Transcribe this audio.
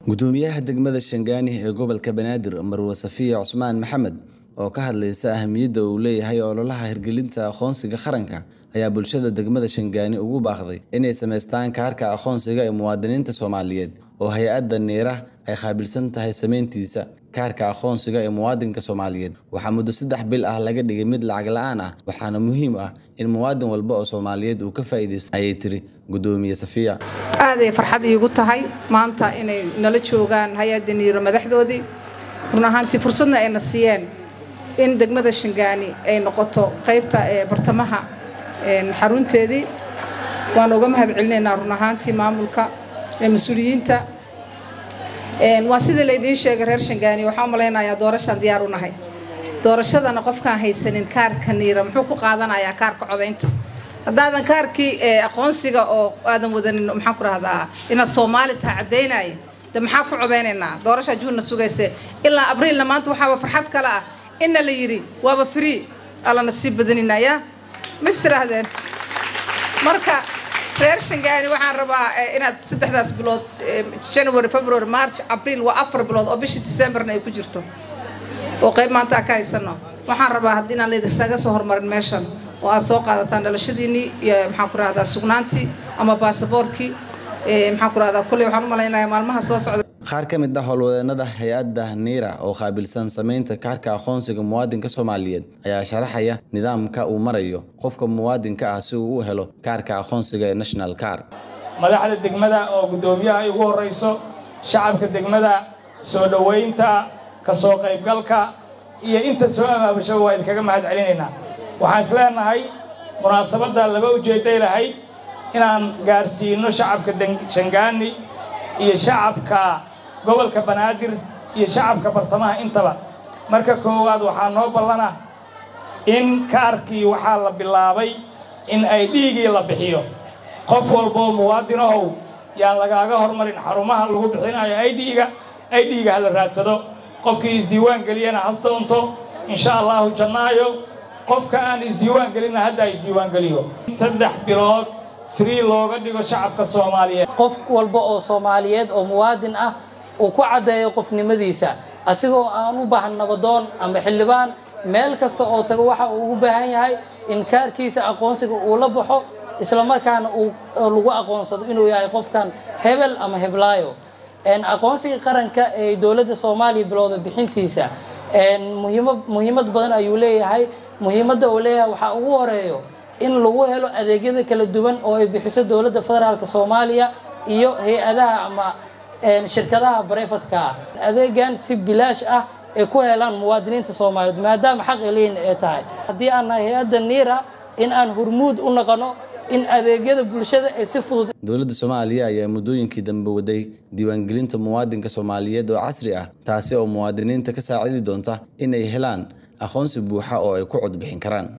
gudoomiyaha degmada shangaani ee gobolka banaadir marwe safiya cusmaan maxamed oo ka hadlaysa ahamiyadda uu leeyahay ololaha hirgelinta aqoonsiga qaranka ayaa bulshada degmada shangaani ugu baaqday inay samaystaan kaarka aqoonsiga ee muwaadiniinta soomaaliyeed oo hay-adda niira ay qaabilsan tahay samayntiisa kaarka aqoonsiga ee muwaadinka soomaaliyeed waxaa muddo saddex bil ah laga dhigay mid lacag la-aan ah waxaana muhiim ah in muwaadin walba oo soomaaliyeed uu ka faa'iidaysto ayay tiri gudoomiye safiya aaday farxad iigu tahay maanta inay nala joogaan hay-adda niiro madaxdoodii run ahaantii fursadna ayna siiyeen in degmada shangaani ay noqoto qaybta ee bartamaha xarunteedii waan uga mahad celinaynaa run ahaantii maamulka ee mas-uuliyiinta waa sida laydiin sheegay reer shangaani waxaan u malaynayaa doorashaan diyaar u nahay doorashadana qofkaan haysanin kaarka niira muxuu ku qaadanayaa kaarka codaynta haddaadan kaarkii aqoonsiga oo aadan wadanin maxaan ku rahdaa inaad soomaali taha caddaynaya de maxaa ku codaynaynaa doorashaa juunna sugayse ilaa abriilna maanta waxaaba farxad kale ah inna la yidhi waaba free allana sii badaninaya mis tiraahdeen marka reer shangaani waxaan rabaa inaad saddexdaas bilood january february march abriil waa afar bilood oo bishii decemberna ay ku jirto oo qayb maanta ka haysano waxaan rabaa haddii inaan laydisaga soo hormarin meeshan oo aad soo qaadataan dhalashadiinii iyo maxaan ku rahdaa sugnaantii ama baasaboorkii maxaan ku rahdaa kulley waxaan u malaynayaa maalmaha soo socda qaar ka mid ah howlwadeenada hay-adda niira oo qaabilsan samaynta kaarka aqoonsiga muwaadinka soomaaliyeed ayaa sharaxaya nidaamka uu marayo qofka muwaadinka ah si uu u helo kaarka aqoonsiga ee national car madaxda degmada oo guddoomiyaha ay ugu horrayso shacabka degmada soo dhowaynta ka soo qaybgalka iyo inta soo abaabashaba waa idinkaga mahad celinaynaa waxaan is leenahay munaasabadda laba ujeedday lahayd inaan gaarsiino shacabka shangaani iyo shacabka gobolka banaadir iyo shacabka bartamaha intaba marka koowaad waxaa noo ballana in kaarkii waxaa la bilaabay in ay dhiigii la bixiyo qof walboo muwaadinahow yaan lagaaga hormarin xarumaha lagu bixinayo aydhiiga aydhiiga ha la raadsado qofkii isdiiwaan geliyana has doonto insha allahu jannaayo qofka aan isdiiwaan gelinna haddaa isdiiwaan geliyo saddex bilood free looga dhigo shacabka soomaaliyeed qof walba oo soomaaliyeed oo muwaadin ah uu ku caddeeyo qofnimadiisa asigoo aan u baahan nabadoon ama xildhibaan meel kasta oo tago waxa uu ugu baahan yahay in kaarkiisa aqoonsiga uu la baxo islamarkaana uu lagu aqoonsado inuu yahay qofkan hebel ama heblaayo aqoonsiga qaranka ee dowladda soomaaliya bilowda bixintiisa muhiimad badan ayuu leeyahay muhiimadda uu leeyahay waxaa ugu horeeyo in lagu helo adeegyada kala duwan oo ay bixiso dowladda federaalk soomaaliya iyo hay-adaha ama shirkadaha barefadka ah adeegan si bilaash ah ay ku helaan muwaadiniinta soomaaliyeed maadaama xaq eliin ay tahay haddii aan nahay hay-adda niira in aan hurmuud u noqono in adeegyada bulshada ay si fudud dowladda soomaaliya ayaa muddooyinkii dambe waday diiwaangelinta muwaadinka soomaaliyeed oo casri ah taasi oo muwaadiniinta ka saacidi doonta in ay helaan aqoonsi buuxa oo ay ku codbixin karaan